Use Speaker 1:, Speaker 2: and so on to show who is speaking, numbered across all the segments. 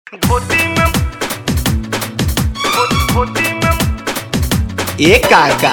Speaker 1: धोती में धो- धोती में
Speaker 2: ए काका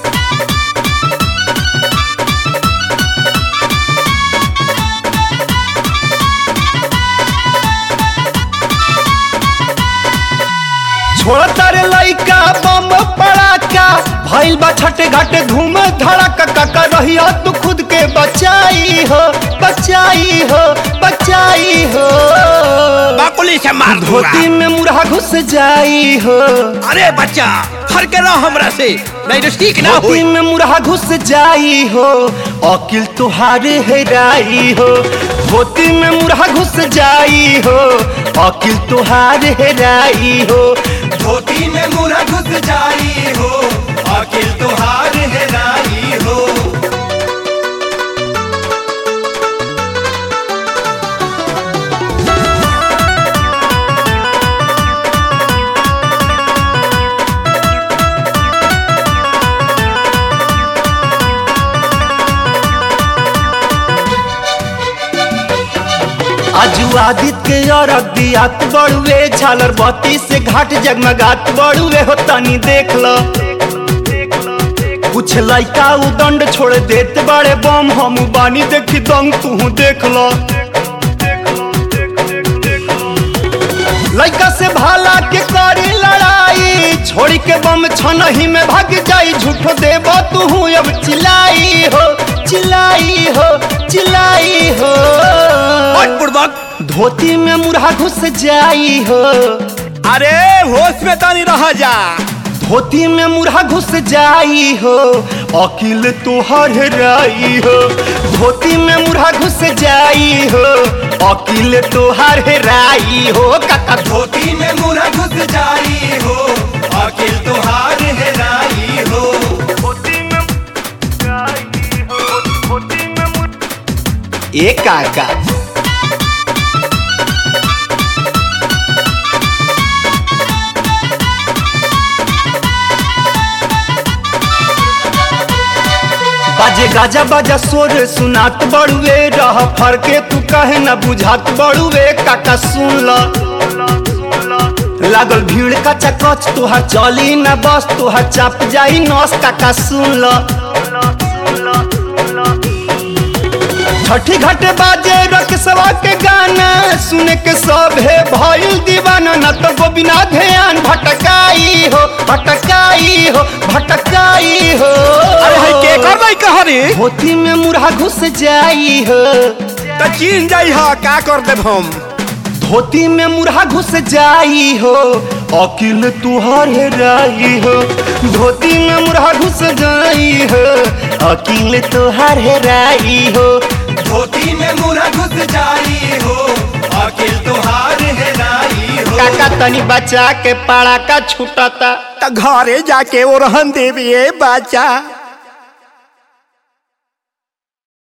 Speaker 2: छोड़ तारे लइका बम पड़ाका भइल बा छठे घाटे धूम धड़ाका काका रहिया तू खुद के बचाई हो बचाई हो बचाई हो
Speaker 3: बाकुली से मार दूंगा
Speaker 2: धोती में मुरहा घुस जाई हो
Speaker 3: अरे बच्चा फर के रहो हमरा से नहीं तो ठीक ना
Speaker 2: धोती
Speaker 3: हुई
Speaker 2: में मुरहा घुस जाई हो अकिल तुहारे हेराई हो धोती में मुरहा घुस जाई हो अकिल तुहारे हेराई हो
Speaker 4: धोती में मुरा घुस जाई हो अकिल तुहार हेराई हो
Speaker 2: आजू आदित्य के अरग दियात बड़ुए झालर बत्ती से घाट जगमगात बड़ुए हो तनी देख लो कुछ लइका उ दंड छोड़ देत बड़े बम हम बानी देखी दंग तू देख लो लइका से भाला के करी लड़ाई छोड़ी के बम छनही में भाग जाई झूठो देबो तू अब चिल्लाई हो चिल्लाई हो चिल्लाई हो
Speaker 3: और बुड़बक
Speaker 2: धोती में मुरहा घुस जाई हो
Speaker 3: अरे होश में तानी रह जा
Speaker 2: धोती में मुरहा घुस जाई हो अकिल तुहर हेराई हो धोती में मुरहा घुस जाई हो अकिल तुहर हेराई हो काका
Speaker 4: धोती में मुरा घुस जाई हो अकिल तुहार हेराई हो
Speaker 1: धोती में आई हो धोती में मुर-
Speaker 2: ए काका बाजे गाजा बाजा सोर सुनात बड़ुए रह फर के तू कहे न बुझात बड़ुए काका सुन ल लागल भीड़ कचा कच तुहार चली न बस तुहार चाप जाई नस काका सुन ल छठी घाटे बाजे रकसवा के गाना सुने के सब है भइल दीवाना न तो गोबिना ध्यान भटकाई हो भटकाई हो भटकाई हो
Speaker 3: अरे है के करबै कहरी
Speaker 2: धोती में मुरहा घुस जाई हो
Speaker 3: तो चीन जाई हा का कर देब हम
Speaker 2: धोती में मुरहा घुस जाई हो अकिल तुहार हेराई हो धोती में मुरहा घुस जाई हो अकिल तुहार हेराई हो
Speaker 4: धोती में मुरा घुस जाई हो अकिल तुहार हेराई हो
Speaker 2: काका तनी बचा के पाड़ा का छूटता
Speaker 3: तो घरे जाके वो रहन देवी बच्चा